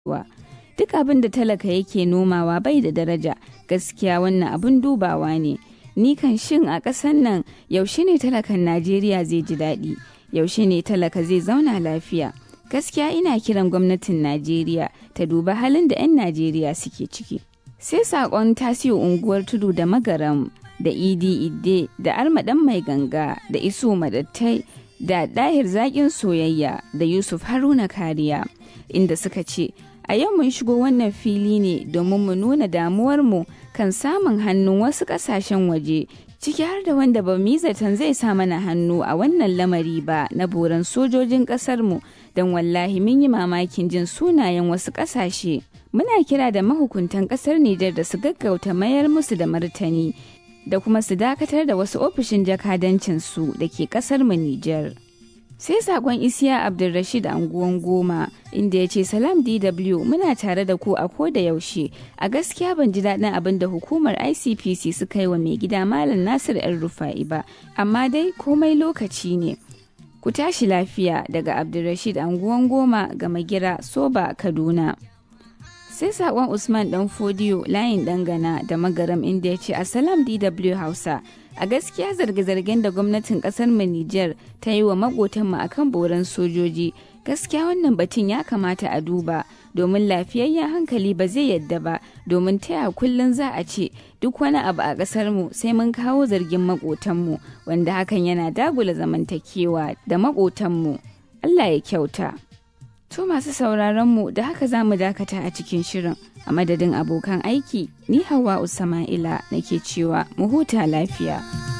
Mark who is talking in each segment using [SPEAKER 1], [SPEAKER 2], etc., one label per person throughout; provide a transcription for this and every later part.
[SPEAKER 1] wa duk abin da talaka yake nomawa bai da daraja gaskiya wannan abin dubawa ne ni kan shin a ƙasar nan yaushe ne talakan najeriya zai ji daɗi yaushe ne talaka zai zauna lafiya gaskiya ina kiran gwamnatin najeriya ta duba halin da 'yan najeriya suke ciki sai saƙon tasiyo unguwar tudu da magaram da idi idde da armaɗan mai ganga da iso madattai da ɗahir zaƙin soyayya da yusuf haruna kariya inda suka ce a yau mun shigo wannan fili ne domin mu nuna damuwarmu kan samun hannun wasu ƙasashen waje ciki har da wanda ba mu zaton zai sa mana hannu a wannan lamari ba na boran sojojin ƙasarmu don wallahi mun yi mamakin jin sunayen wasu ƙasashe muna kira da mahukuntan ƙasar Nijar da su gaggauta mayar musu da martani da kuma su dakatar da wasu ofishin jakadancinsu da ke ƙasar mu Nijar. sai sakon isiya abdulrashid anguwan goma inda ya ce salam dw muna tare da ku a ko da yaushe a gaskiya ban ji daɗin abin da hukumar icpc suka yi wa mai gida malam nasir yan rufa'i ba amma dai komai lokaci ne ku tashi lafiya daga abdulrashid anguwan goma ga magira soba kaduna sai sakon usman dan fodiyo layin dangana da magaram inda ya ce asalam dw hausa a gaskiya zarge-zargen da gwamnatin kasar mu Nijar ta yi wa makotanmu akan boran sojoji gaskiya wannan batun ya kamata a duba domin lafiyayyen hankali ba zai yadda ba domin taya kullum za a ce duk wani abu a kasar mu sai mun kawo zargin makotanmu wanda hakan yana dagula zamantakewa da makotanmu Allah ya kyauta to masu sauraron mu da haka za mu dakata a cikin shirin a madadin abokan aiki ni hawa usama'ila nake cewa mu huta lafiya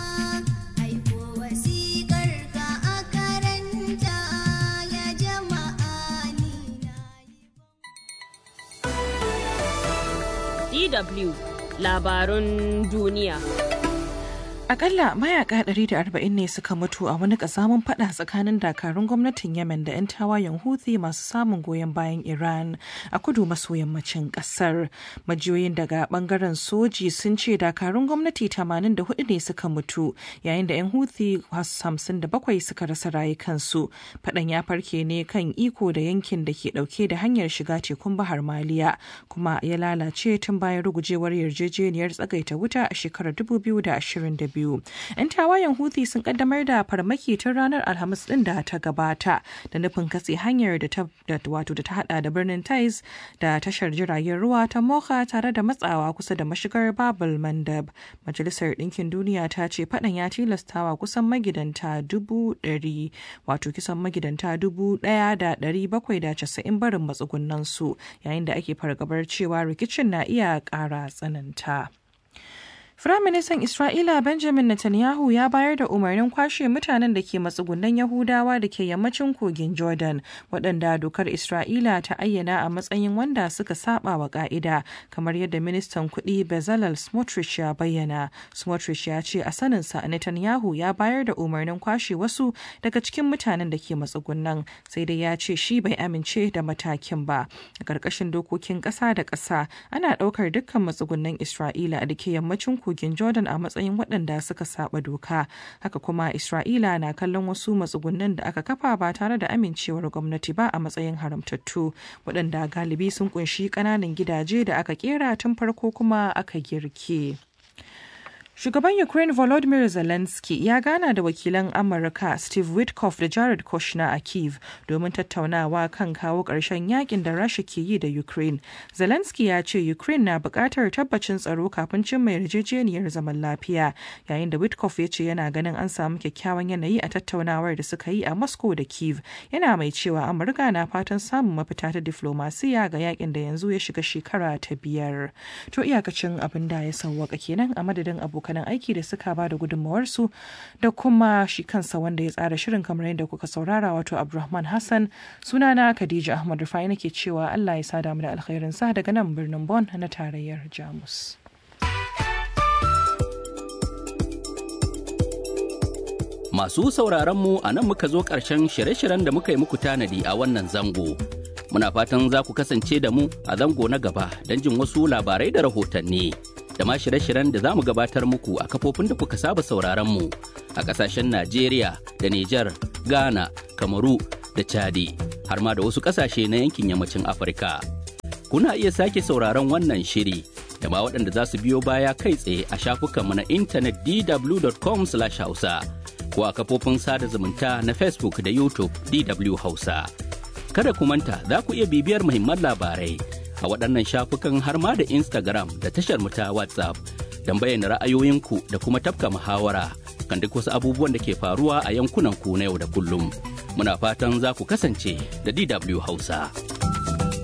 [SPEAKER 2] DW labarun duniya.
[SPEAKER 3] Akalla mayaka 140 ne suka mutu a wani kasamun fada tsakanin dakarun gwamnatin Yemen da 'yan tawayen Houthi masu samun goyon bayan Iran a kudu maso yammacin kasar. Majiyoyin daga bangaren soji sun ce dakarun gwamnati 84 ne suka mutu yayin da 'yan Houthi 57 suka rasa rayukansu. Fadan ya farke ne kan iko da yankin da ke dauke da hanyar shiga tekun Bahar Maliya kuma ya lalace tun bayan rugujewar yarjejeniyar tsagaita wuta a shekarar 2022. biyu. 'Yan tawayen Houthi sun kaddamar da farmaki tun ranar Alhamis din da ta gabata da nufin katse hanyar da ta wato da ta hada da birnin Taiz da tashar jiragen ruwa ta Mocha tare da matsawa kusa da mashigar Babul Mandab. Majalisar Ɗinkin Duniya ta ce faɗan ya tilastawa kusan magidanta dubu ɗari wato kisan magidanta dubu ɗaya da ɗari bakwai da casa'in barin matsugunan su yayin da ake fargabar cewa rikicin na iya ƙara tsananta. Firaministan Isra'ila Benjamin Netanyahu ya bayar da umarnin kwashe mutanen da ke matsugunan Yahudawa da ke yammacin kogin Jordan, waɗanda dokar Isra'ila ta ayyana a matsayin wanda suka saba wa ƙa'ida, kamar yadda ministan kuɗi Bezalel Smotrich ya bayyana. Smotrich ya ce a saninsa Netanyahu ya bayar da umarnin kwashe wasu daga cikin mutanen da ke matsugunan, sai dai ya ce shi bai amince da matakin ba. A ƙarƙashin dokokin ƙasa da ƙasa, ana ɗaukar dukkan matsugunan Isra'ila da ke yammacin kogin kogin Jordan a matsayin waɗanda suka saba doka. Haka kuma Isra'ila na kallon wasu matsugunan da aka kafa ba tare da amincewar gwamnati ba a matsayin haramtattu, waɗanda galibi sun kunshi ƙananan gidaje da aka kera tun farko kuma aka girke. Shugaban Ukraine Volodymyr Zelensky ya gana da wakilan Amurka Steve Witkoff da Jared Kushner a Kiev domin tattaunawa kan kawo ƙarshen yakin da Rasha ke yi da Ukraine. Zelensky ya ce Ukraine na buƙatar tabbacin tsaro kafin cimma yarjejeniyar zaman lafiya, yayin da Witkoff ya ce yana ganin an samu kyakkyawan yanayi a tattaunawar da suka yi a Moscow da Kiev. Yana mai cewa Amurka na fatan samun mafita ta diflomasiya ga yakin da yanzu ya shiga shekara ta biyar. To iyakacin abin da ya sauwaka kenan a madadin abokan abokanan aiki da suka ba da gudunmawarsu da kuma shi kansa wanda ya tsara shirin kamar yadda kuka saurara wato abdulrahman hassan sunana khadija ahmad rufai nake cewa allah ya sada mu da alkhairinsa daga nan birnin bon na tarayyar jamus
[SPEAKER 4] Masu sauraronmu a nan muka zo ƙarshen shirye-shiryen da muka yi muku tanadi a wannan zango. Muna fatan za ku kasance da mu a zango na gaba don jin wasu labarai da rahotanni. da ma shirye-shiryen da za mu gabatar muku a kafofin da kuka saba sauraron mu a kasashen Najeriya da Nijar, Ghana, Kamaru da Chadi har ma da wasu kasashe na yankin yammacin Afirka. kuna iya sake sauraron wannan shiri da ma waɗanda za su biyo baya kai tsaye a shafukanmu na intanet dw.com hausa ko a kafofin sada zumunta na facebook da youtube dw hausa kada ku manta za ku iya bibiyar muhimman labarai a waɗannan shafukan har ma da instagram da tashar mu ta whatsapp don bayyana ra'ayoyinku da kuma tafka muhawara kan duk wasu abubuwan da ke faruwa a yankunan ku na yau da kullum muna fatan za ku kasance da dw hausa.